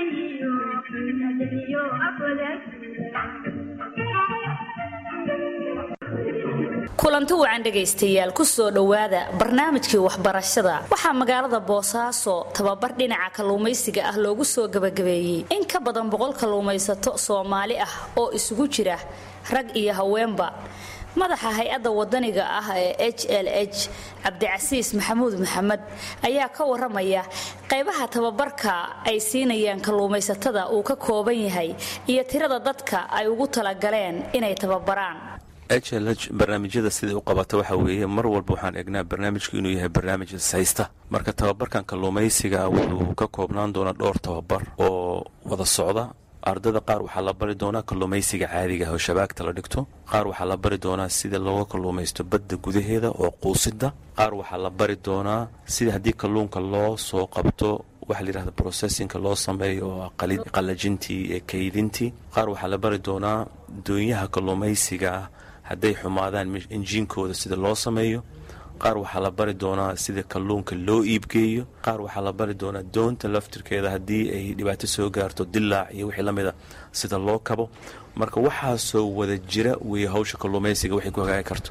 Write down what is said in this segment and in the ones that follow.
kulanti wacan dhegaystayaal kusoo dhowaada barnaamijkii waxbarashada waxaa magaalada boosaaso tababar dhinaca kalluumaysiga ah loogu soo gabagabeeyey in ka badan boqol kalluumaysato soomaali ah oo isugu jira rag iyo haweenba madaxa hay-adda wadaniga ah ee h l h cabdicasiis maxamuud maxamed ayaa ka waramaya qaybaha tababarka ay siinayaan kalluumaysatada uu ka kooban yahay iyo tirada dadka ay ugu talagaleen inay tababaraan h l h barnaamijyada siday u qabata waxa weeye mar walba waxaan egnaa barnaamijku inuu yahay barnaamij ishaysta marka tababarkan kalluumaysiga wuxuu ka koobnaan doonaa dhowr tababar oo wada socda ardada qaar waxaa la bari doonaa kalluumaysiga caadiga ah oo shabaagta la dhigto qaar waxaa la bari doonaa sida looga kalluumaysto badda gudaheeda oo quusida qaar waxaa la bari doonaa sida haddii kalluunka loo soo qabto waxa layidhahda processinka loo sameeyo oo qalajintii ee kaydintii qaar waxaa la bari doonaa doonyaha kalluumaysiga ah hadday xumaadaan injiinkooda sida loo sameeyo qaar waxaa la bari doonaa sida kalluunka loo iibgeeyo qaar waxaa la bari doonaa doonta laftirkeeda haddii ay dhibaato soo gaarto dilaac iyo wixii lamida sida loo kabo marka waxaasoo wada jira weeye hawsha kalluumaysiga waxay ku hagaagi karto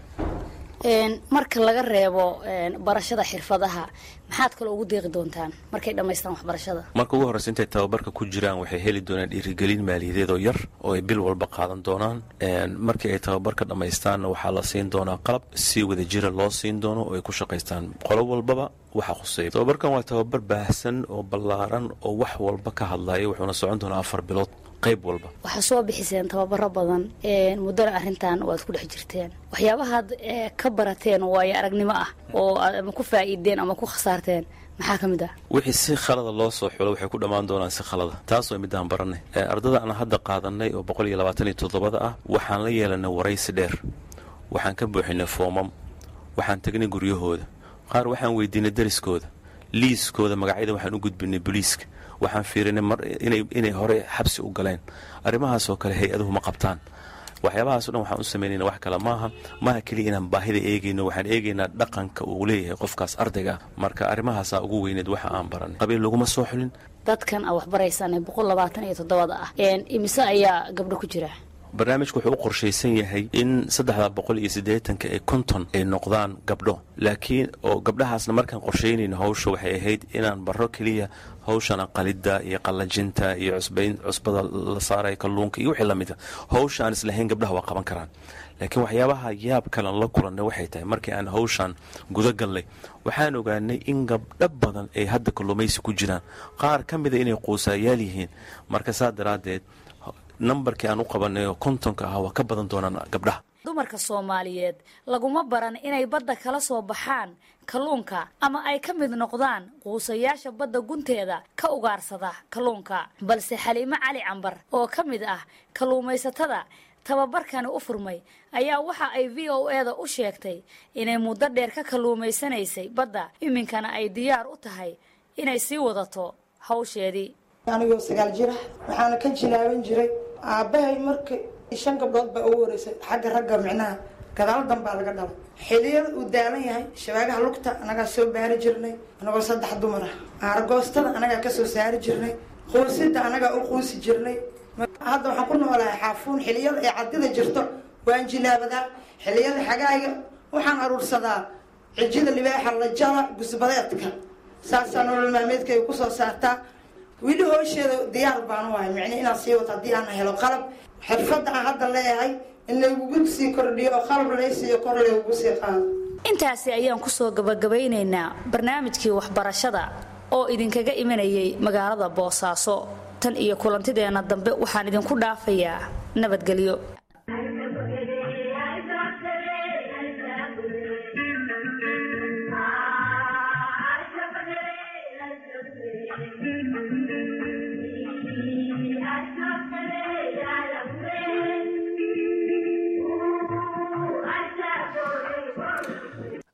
marka laga reebo barashada xirfadaha maxaad kaloo ugu deeqi doontaan markay dhammaystaan waxbarashada marka ugu horreysa intay tababarka ku jiraan waxay heli doonaan dhiirigelin maaliyadeed oo yar oo ay bil walba qaadan doonaan markii ay tababarka dhammaystaanna waxaa la siin doonaa qalab si wada jira loo siin doono oo ay ku shaqaystaan qolo walbaba waxa khuseeya tababarkan waa tababar baahsan oo ballaaran oo wax walba ka hadlaya wuxuuna socon doonaa afar bilood qayb walba waxaa soo bixiseen tababaro badan muddana arrintan waad ku dhex jirteen waxyaabahaad ka barateen waayo aragnimo ah oo aad ama ku faa'iideen ama ku khasaarteen maxaa ka mid ah wixii si khalada loo soo xulo waxay ku dhammaan doonaan si khalada taas waa midaan baranay ardada aan hadda qaadanay oo boqol iyo labaatan iyo toddobada ah waxaan la yeelanay waraysi dheer waxaan ka buuxinay foomam waxaan tegnay guryahooda qaar waxaan weydiinay dariskooda liiskooda magacyada waxaan u gudbinay booliiska waxaan fiirinay inay hore xabsi u galeen arrimahaasoo kale hay-aduhu ma qabtaan waxyaabahaasoo dhan waxaan u samaynayna wax kale maaha maaha keliya inaan baahida eegayno waxaan eegaynaa dhaqanka uu leeyahay qofkaas ardayga ah marka arrimahaasaa ugu weyneed waxa aan baranay qabiil laguma soo xulin dadkan aad waxbaraysaan ee boqol labaatan iyo toddobada ah imise ayaa gabdho ku jira barnaamijku wuxuu u qorshaysan yahay in saddexda boqol iyo siddeetanka ee konton ay noqdaan gabdho laakiin oo gabdhahaasna markaan qorshaynayno hawsha waxay ahayd inaan barro keliya hawshana qalidda iyo qallajinta iyo cusbayn cusbada la saaraya kalluunka iyo wixii lamida hawsha aan islahayn gabdhaha waa qaban karaan laakiin waxyaabaha yaab kalen la kulannay waxay tahay markii aan hawshan guda gallay waxaan ogaanay in gabdho badan ay hadda kalluumaysi ku jiraan qaar ka mida inay quusaayaal yihiin marka saa daraaddeed nambarkii aan u qabanay oo kontonka ah waa ka badan doonaan gabdhaha dumarka soomaaliyeed laguma baran inay badda kala soo baxaan kalluunka ama ay ka mid noqdaan quusayaasha badda gunteeda ka ugaarsada kalluunka balse xaliimo cali cambar oo ka mid ah kalluumaysatada tababarkani u furmay ayaa waxa ay v o eda u sheegtay inay muddo dheer ka kalluumaysanaysay badda iminkana ay diyaar u tahay inay sii wadato hawsheedii anigoo sagaal jira waxaana ka jilaaban jiray aabbahay marka shan gabdhood baa ugu horeysay xagga ragga micnaha gadaal danbaa laga dhalay xiliyada uu daalan yahay shabaagaha lugta anagaa soo baari jirnay anagoo saddex dumar ah aaragoostada anagaa kasoo saari jirnay quusida anagaa u quusi jirnay hadda waxaan ku noolahay xaafuun xiliyada ay cadida jirto waan jilaabadaa xiliyada xagaayga waxaan aruursadaa cijida libaaxa lajada gusbadeedka saasaa nolol maalmeedkayga kusoo saartaa weli hoosheeda diyaar baan u ahay micni inaan sii wato haddii aan helo qalab xirfadda aan hadda leeyahay in laygugu sii kordhiyo oo qalab laysiiyo kor laygugu sii qaado intaasi ayaan kusoo gabagabaynaynaa barnaamijkii waxbarashada oo idinkaga imanayay magaalada boosaaso tan iyo kulantideenna dambe waxaan idinku dhaafayaa nabadgelyo